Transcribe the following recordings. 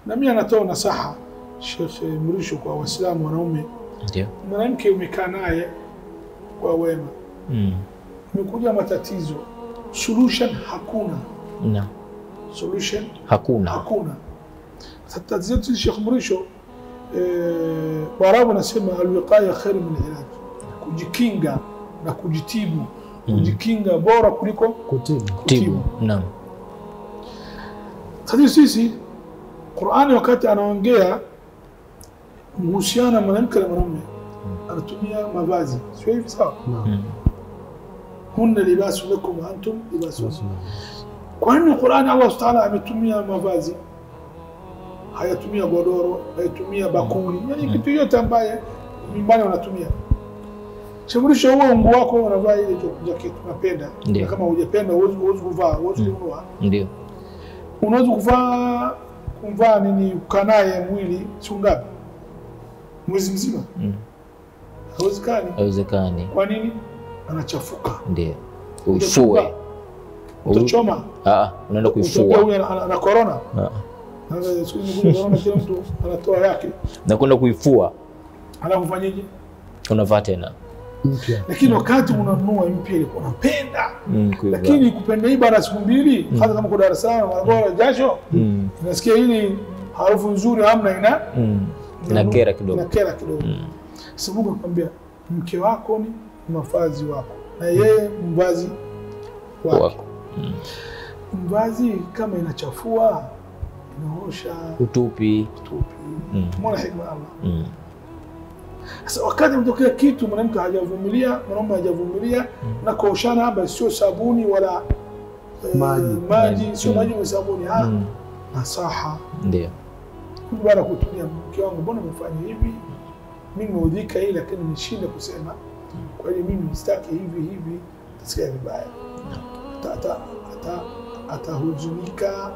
na mimi anatoa nasaha Sheikh Mrisho kwa Waislamu wanaume, Ndio. mwanamke umekaa naye kwa wema, Mm. umekuja matatizo, solution hakuna, Na solution hakuna. hakuna. Sasa tatizo letu Sheikh Mrisho eh, Waarabu wanasema alwiqaya khairu min ilaj, kujikinga na kujitibu, kujikinga bora kuliko Kutibu. Tibu. Naam. Sasa sisi Qur'ani wakati anaongea mhusiana na mwanamke na mwanamume anatumia mavazi, sio hivi sawa? Naam. Mm. Hunna libasu lakum wa antum libasu lahum. Kwa nini Qur'ani Allah Subhanahu wa ta'ala ametumia mavazi, hayatumia godoro, hayatumia bakuli, yani kitu yote ambaye nyumbani wanatumia. Shughulisha huo nguo wako unavaa ile jacket unapenda, Ndio. na kama hujapenda huwezi huwezi kuvaa, huwezi kununua. Ndio. unaweza kuvaa kumvaa nini kukaa naye mwili siku ngapi mwezi mzima Mm. hawezekani Haiwezekani. kwa nini anachafuka Ndio. Utafunga, Ufue. U- utachoma Ah, unaenda utaambia kuifua. huyu ana- ana ana corona Ah. Sasa siku hizi kuna corona kila mtu anatoa yake Na kwenda kuifua alafu fanyeje unavaa tena. Mpya. lakini wakati unanunua mpya ilikuwa unapenda Mm, kuivaa. lakini kupenda hii baada ya siku mbili hata kama kwa Dar es Salaam Morogoro jasho Mm. unasikia hili harufu nzuri hamna ina Mm. Inakera kidogo. inakera kidogo Mm. Sasa Mungu akwambia mke wako ni mavazi wako na yeye mvazi wake. Wako. Mvazi kama inachafua inaosha Utupi. tupi. Mm. Mbona hikma ya Allah? Mm. Sasa wakati mtokea kitu mwanamke hajavumilia, mwanaume hajavumilia na kuoshana hapa sio sabuni wala eh, Maji. maji sio Mm. maji ni sabuni ah, Mm. nasaha Ndio. Huyu bwana kutumia mke wangu, mbona umefanya hivi? Mimi nimeudhika hii, lakini nimeshinda kusema. Kwa hiyo mimi sitaki hivi hivi, tasikia vibaya, Ata- ata- ata- atahuzunika,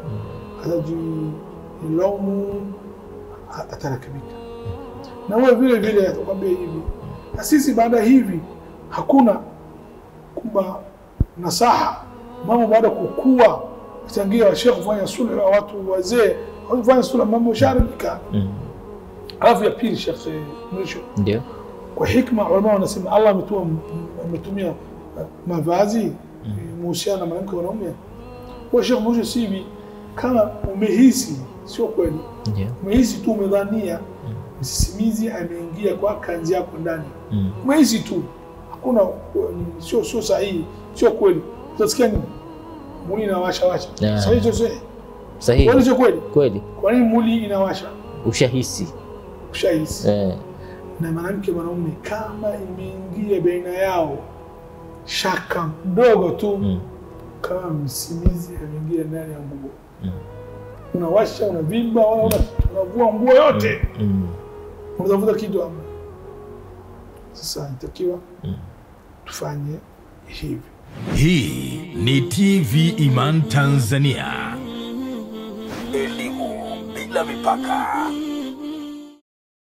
atajilaumu, a- atarekebika. Na wewe vile vile atakwambia hivi, na sisi baada ya hivi hakuna kwamba nasaha mambo baada ya kukua changia washekhe kufanya sulhu na watu wazee kufanya sulhu mambo sharika Mm. alafu ya pili shekhe mwisho Ndio. kwa hikma ulama wanasema Allah ametua ametumia eh, mavazi muhusiana na mwanamke na mwanaume kwa shekhe mwisho sivi kama umehisi sio kweli Ndio. umehisi tu umedhania msisimizi ameingia kwa kanzi yako ndani Mm. umehisi tu hakuna ni- sio sio sahihi sio kweli utasikia nini muli inawasha washa Yeah. sahihi sio sahihi Sahihi. kweli sio kweli Kweli. kwa nini muli inawasha Ushahisi. ushahisi Eh. na mwanamke mwanaume kama imeingia baina yao shaka mdogo tu Mm. kama msimizi ameingia ndani ya nguo Mm. unawasha unavimba wala una- unavua nguo yote Mm. unatafuta kitu ama sasa inatakiwa Mm. tufanye hivi Hii ni TV Iman Tanzania. Elimu bila mipaka.